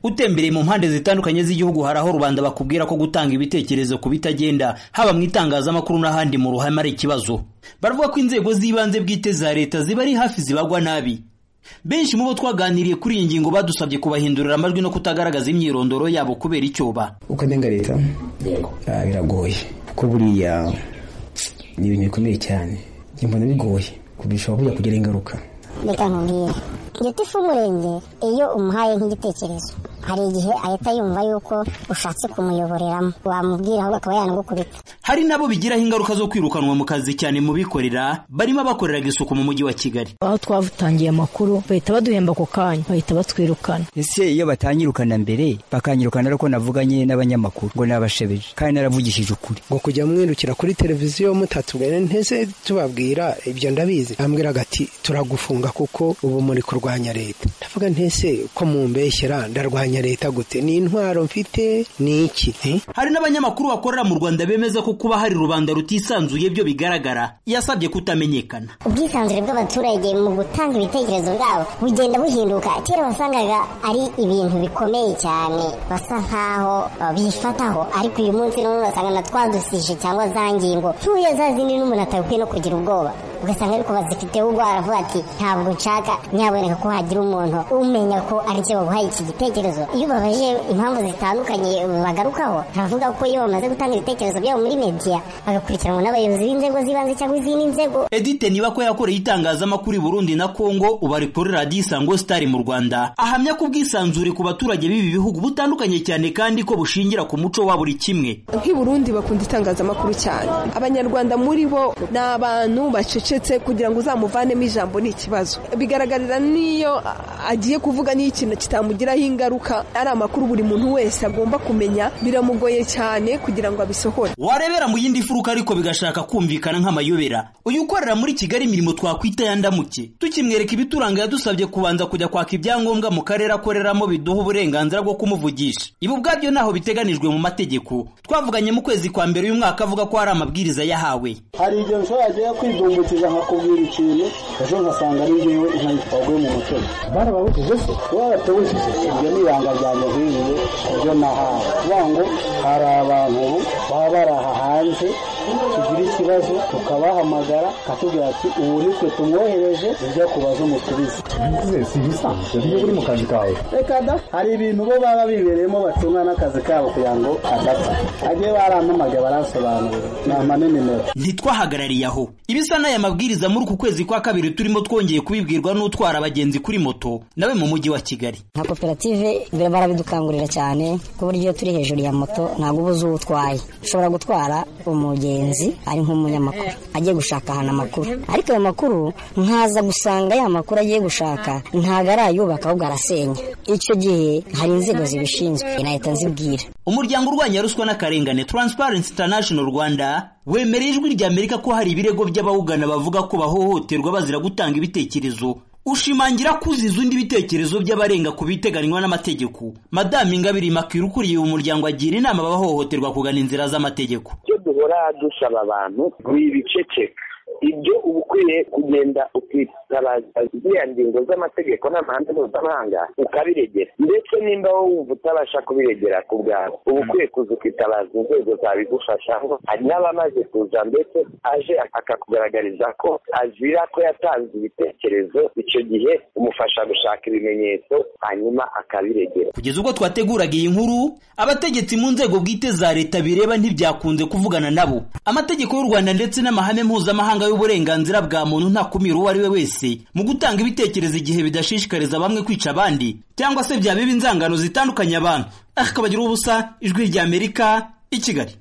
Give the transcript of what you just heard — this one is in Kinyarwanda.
utembereye mu mpande zitandukanye z'igihugu hari aho rubanda bakubwira ko gutanga ibitekerezo ku bitagenda haba mu itangazamakuru n'ahandi mu ruhame ari ikibazo baravuga ko inzego z'ibanze bwite za leta ziba ari hafi zibagwa nabi benshi mu bo twaganiriye kuri iyi ngingo badusabye kubahindurira amajwi no kutagaragaza imyirondoro yabo kubera icyoba ukadenga leta Ah, biragoye kuko buriya ni ibintu bikomeye cyane njye mbona bigoye kubishobora kujya kugira ingaruka reka nkubwire igiti ifu umurenge iyo umuhaye nk'igitekerezo hari igihe ahita yumva yuko ushatse kumuyoboreramo wamubwira ahubwo akaba yanagukubita hari nabo bigiraho ingaruka zo kwirukanwa mu kazi cyane mu bikorera barimo abakoreraga isuku mu mujyi wa kigali aho twatangiye amakuru bahita baduhemba ako kanya bahita batwirukana ese iyo batanyirukana mbere bakanyirukana ari uko navuganye n'abanyamakuru ngo nabashebeje kandi naravugishije ukuri ngo kujya mwirukira kuri televiziyo mutatubwira ntese tubabwira ibyo ndabizi ambwiraga ati turagufunga kuko ubu muri kurwanya leta ndavuga ntese ko mumbeshyera ndarwanya leta gute ni intwaro mfite ni iki Eh? hari n'abanyamakuru bakorera mu rwanda bemeza ko kuba hari rubanda rutisanzuye byo bigaragara yasabye kutamenyekana ubwisanzure bw'abaturage mu gutanga ibitekerezo bwabo bugenda buhinduka kera wasangaga ari ibintu bikomeye cyane basa nkaho uh, bifataho ariko uyu munsi none urasanga na twadusije cyangwa za ngingo ntuye za zindi n'umuntu atabikwiye no kugira ubwoba ugasanga ariko bazifiteho ubwo aravuga ati ntabwo nshaka nyaboneka ko hagira umuntu umenya ko aricyo baguhaye iki gitekerezo iyo ubabajije impamvu zitandukanye bagarukaho baravuga ko iyo bamaze gutanga ibitekerezo byabo muri media bagakurikiranwa n'abayobozi b'inzego z'ibanze cyangwa izindi nzego Edite niba ko yakoreye itangazamakuru i Burundi na Kongo ubu ari kuri radiyo Isango Star mu Rwanda ahamya ko ubwisanzure ku baturage b'ibi bihugu butandukanye cyane kandi ko bushingira ku muco wa buri kimwe nk'i Burundi bakunda itangazamakuru cyane abanyarwanda muri bo ni abantu bacecetse kugira ngo uzamuvanemo ijambo ni ikibazo bigaragarira n'iyo a- agiye kuvuga n'iyo ikintu kitamugiraho ingaruka ari amakuru buri muntu wese agomba kumenya biramugoye cyane kugira ngo abisohore warebera mu yindi furuka ariko bigashaka kumvikana nk'amayobera uyu ukorera muri Kigali imirimo twakwita ya ndamuke tukimwereka ibituranga yadusabye kubanza kujya kwaka ibyangombwa mu karere akoreramo biduha uburenganzira bwo kumuvugisha ibi ubwabyo ntaho biteganijwe mu mategeko twavuganye mu kwezi kwa mbere uyu mwaka avuga ko hari amabwiriza yahawe hari igihe ushobora kujya kwidumbukiza nkakubwira ikintu ejo nkasanga ari njyewe nkaguye mu mutego barababujije se barababujije ibyo ni ibanga ryanjye ibyo nahawe kuvuga ngo hari abantu ubu baba baraha hanze tugira ikibazo tukabahamagara akatubwira ati ubu nitwe tumwohereje ibyo kubaza umusubize si ibisanzwe iyo uri mu kazi kawe reka da hari ibintu bo baba bibereyemo bacunga n'akazi kabo kugira ngo adapfa agiye barampamagaye baransobanurira nama nimero ntitwahagarariye aho ibisa n'aya mabwiriza muri uku kwezi kwa kabiri turimo twongeye kubibwirwa n'utwara abagenzi kuri moto nawe mu mujyi wa kigali nka koperative mbere barabidukangurira cyane ku buryo iyo turi hejuru ya moto ntabwo uba uzi uwo utwaye ushobora gutwara umugenzi ari nk'umunyamakuru agiye gushaka ahantu amakuru ariko ayo makuru nkaza gusanga ya makuru agiye gushaka ntabwo arayubaka ahubwo arasenya icyo gihe hari inzego zibishinzwe nahita nzibwira umuryango urwanya ruswa n'akarengane Transparency International Rwanda wemereye ijwi rya Amerika ko hari ibirego by'abawugana bavuga ko bahohoterwa bazira gutanga ibitekerezo ushimangira kuziza undi ibitekerezo by'abarenga ku biteganywa n'amategeko Madame Ingabire Immaculee ukuriye uyu muryango agira inama abahohoterwa kugana inzira z'amategeko icyo duhora dusaba abantu ni ibiceceka ibyo uba ukwiye kugenda ukitabaza ziriya ngingo z'amategeko n'amahame mpuzamahanga ukabiregera ndetse nimba wowe wumva utabasha kubiregera ku bwawe uba ukwiye kuza ukitabaza inzego zabigufasha ngo hari n'abamaze kuza ndetse aje akakugaragariza ko azira ko yatanze ibitekerezo icyo gihe umufasha gushaka ibimenyetso hanyuma akabiregera kugeza ubwo twateguraga iyi nkuru abategetsi mu nzego bwite za leta bireba ntibyakunze kuvugana nabo amategeko y'u rwanda ndetse n'amahame mpuzamahanga y'uburenganzira bwa muntu ntakumira uwo ari we wese mu gutanga ibitekerezo igihe bidashishikariza bamwe kwica abandi cyangwa se byaba inzangano zitandukanya abantu akabagira ubusa ijwi ry'amerika i kigali